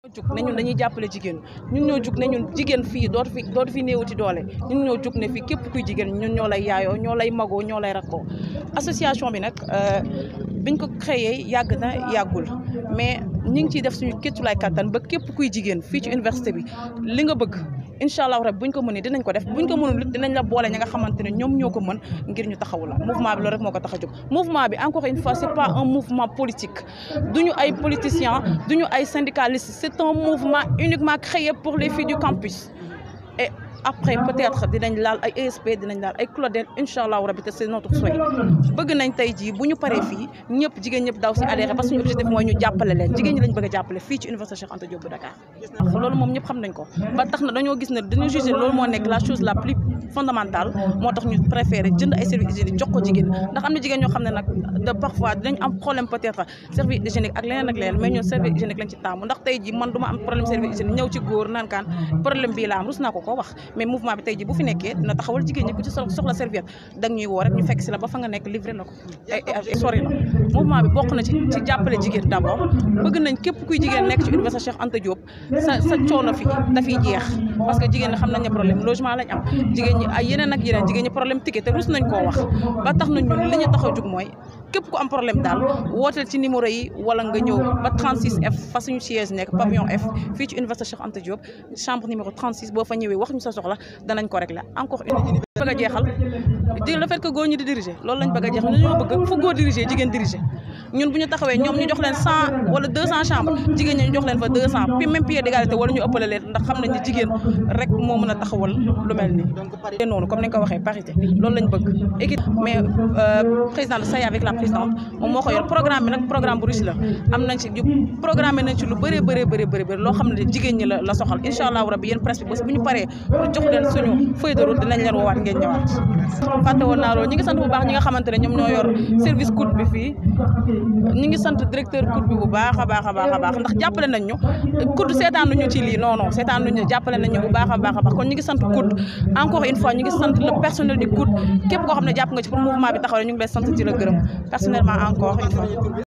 jug ne ñun dañuy jàppale jigéen ñun ñoo jug ne ñun jigéen fii dootu fi dootu fi néewati doole ñun ñoo jug ne fii képp kuy jigéen ñun ñoo lay yaayoo ñoo lay magoo ñoo lay rakkoo association bi nag biñ ko créé yàgg na yàggul mais ñi ngi ciy def suñu kéttulaay kattan ba képp kuy jigéen fii ci université bi li nga bëgg incha allah rek buñ ko mënee dinañ ko def buñ ko mënul dinañ la boole ñi nga xamante ne ñoom ñoo ko mën ngir ñu taxawu la mouvement bi loolu rek moo ko tax a jóg mouvement bi encore une fois c'est pas un mouvement politique duñu ay politiciens duñu ay syndicalistes c'est un mouvement uniquement créé pour les filles du campus et après peut-être dinañ laal ay ESP dinañ laal ay Claudel incha allahu rabi te c'est notre souhait bëgg nañ tey jii bu ñu paree fii ñëpp jigéen ñëpp daw si adhéré parce que suñu objectif mooy ñu jàppale leen jigéen ñi lañ bëgg a jàppale fii ci université Cheikh Anta Diop bu Dakar loolu moom ñëpp xam nañ ko ba tax na dañoo gis ne dañoo jugé loolu moo nekk la chose la plus fondamentale moo tax ñu préféré jënd ay services hygiéniques jox ko jigéen ndax am na jigéen ñoo xam ne nag de parfois dinañ am problème peut-être service hygiénique ak leneen ak leneen mais ñun service hygiénique lañ ci taamu ndax tey jii man du ma am problème service hygiénique ñëw ci góor naan kaan problème bii la am rus naa ko koo wax mais mouvement bi tey jii bu fi nekkee dina taxawal jigéen ñi ku ci soxla serviette da ñuy woo rek ñu fekk si la ba fa nga nekk livré la ko ay sori la mouvement bi bokk na ci ci jàppale jigéen d'abord bëgg nañ képp kuy jigéen nekk ci université Cheikh Anta Diop sa sa coono fi dafiy jeex parce que jigéen ñi xam nañ ne problème logement lañ am jigéen ñi ay yeneen ak yeneen jigéen ñi problème ticket te rus nañ koo wax ba tax na ñun li ñu tax a jug mooy képp ku am problème daal wooteel ci numéro yi wala nga ñëw ba 36F fa suñu siège nekk pavillon F fii ci université Cheikh Anta Diop chambre numéro 36 boo fa ñëwee wax ñu sa soxla danañ ko régler encore une bëgg a jeexal di le fait que góor ñi di diriger loolu lañ bëgg a jeexal ñoo bëgg fu góor diriger jigéen diriger ñun bu ñu taxawee ñoom ñu jox leen 100 wala 200 chambres jigéen ñi ñu jox leen fa 200 puis même pied d'égalité wala ñu ëppale leen ndax xam nañ ne jigéen rek moo mën a taxawal lu mel nii noonu comme ni nga ko waxee parité loolu lañ bëgg équipe mais président de SAE avec la présidente moom moo ko yor programme bi nag programme bu riche la am nañ ci programme nañ ci lu bëree bëree bëri bëri bëri loo xam ne jigéen ñi la la soxal incha allahu rabbi yéen presse bi bés bu ñu paree pour jox leen suñu feuille de route dinañ leen woowaat ngeen ñëwaat fàtte woon naa loolu ñi ngi sant bu baax ñi nga xamante ne ñoom ñoo yor service COUD bi fii ñi ngi sant directeur COUD bi bu baax a baax a baax a baax ndax jàppale nañ ñu COUD seetaan nañu ci lii non non seetaan nañu jàppale nañ ñu bu baax a baax a baax kon ñi ngi sant COUD encore une fois ñi ngi sant le personnel du COUD képp koo xam ne jàpp nga ci pour mouvement bi taxaw ñu ngi lay sant ci la gërëm personnellement encore une fois